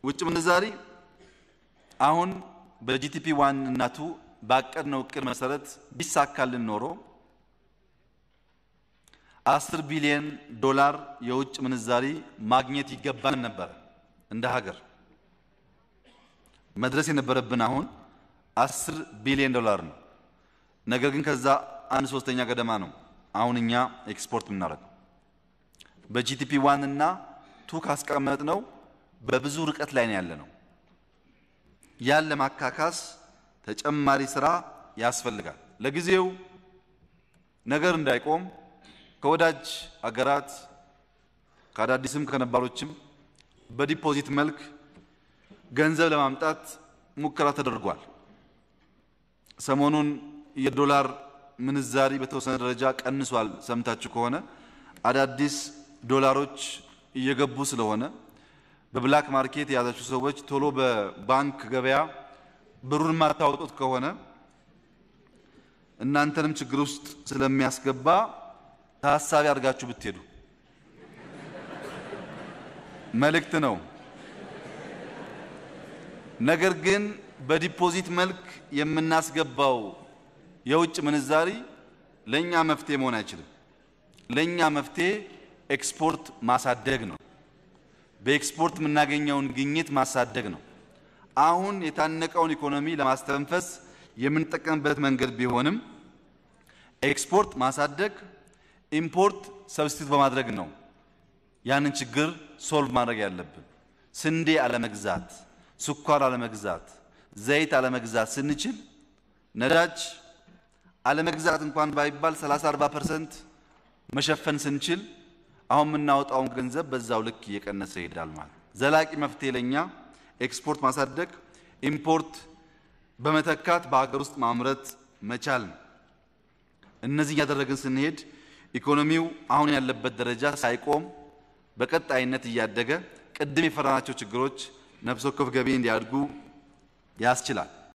ውጭ ምንዛሪ አሁን በጂቲፒ ዋን እና ቱ ባቀድነው እቅድ መሰረት ቢሳካልን ኖሮ አስር ቢሊዮን ዶላር የውጭ ምንዛሪ ማግኘት ይገባን ነበር እንደ ሀገር። መድረስ የነበረብን አሁን አስር ቢሊዮን ዶላር ነው። ነገር ግን ከዛ አንድ ሶስተኛ ገደማ ነው አሁን እኛ ኤክስፖርት የምናደርገው። በጂቲፒ ዋን እና ቱ ካስቀመጥ ነው በብዙ ርቀት ላይ ነው ያለ ነው። ያን ለማካካስ ተጨማሪ ስራ ያስፈልጋል። ለጊዜው ነገር እንዳይቆም ከወዳጅ አገራት ከአዳዲስም ከነባሮችም በዲፖዚት መልክ ገንዘብ ለማምጣት ሙከራ ተደርጓል። ሰሞኑን የዶላር ምንዛሪ በተወሰነ ደረጃ ቀንሷል። ሰምታችሁ ከሆነ አዳዲስ ዶላሮች እየገቡ ስለሆነ በብላክ ማርኬት የያዛችሁ ሰዎች ቶሎ በባንክ ገበያ ብሩን የማታወጡት ከሆነ እናንተንም ችግር ውስጥ ስለሚያስገባ ታሳቢ አድርጋችሁ ብትሄዱ መልእክት ነው። ነገር ግን በዲፖዚት መልክ የምናስገባው የውጭ ምንዛሪ ለኛ መፍትሄ መሆን አይችልም። ለኛ መፍትሄ ኤክስፖርት ማሳደግ ነው። በኤክስፖርት የምናገኘውን ግኝት ማሳደግ ነው። አሁን የታነቀውን ኢኮኖሚ ለማስተንፈስ የምንጠቀምበት መንገድ ቢሆንም ኤክስፖርት ማሳደግ፣ ኢምፖርት ሰብስቲት በማድረግ ነው ያንን ችግር ሶልቭ ማድረግ ያለብን። ስንዴ አለመግዛት፣ ስኳር አለመግዛት፣ ዘይት አለመግዛት ስንችል ነዳጅ አለመግዛት እንኳን ባይባል 30 40 ፐርሰንት መሸፈን ስንችል አሁን የምናወጣውን ገንዘብ በዛው ልክ እየቀነሰ ይሄዳል ማለት ዘላቂ መፍትሄ ለኛ ኤክስፖርት ማሳደግ፣ ኢምፖርት በመተካት በሀገር ውስጥ ማምረት መቻል ነው። እነዚህ እያደረግን ስንሄድ ኢኮኖሚው አሁን ያለበት ደረጃ ሳይቆም በቀጣይነት እያደገ ቅድም የፈራናቸው ችግሮች ነፍስ ወከፍ ገቢ እንዲያድጉ ያስችላል።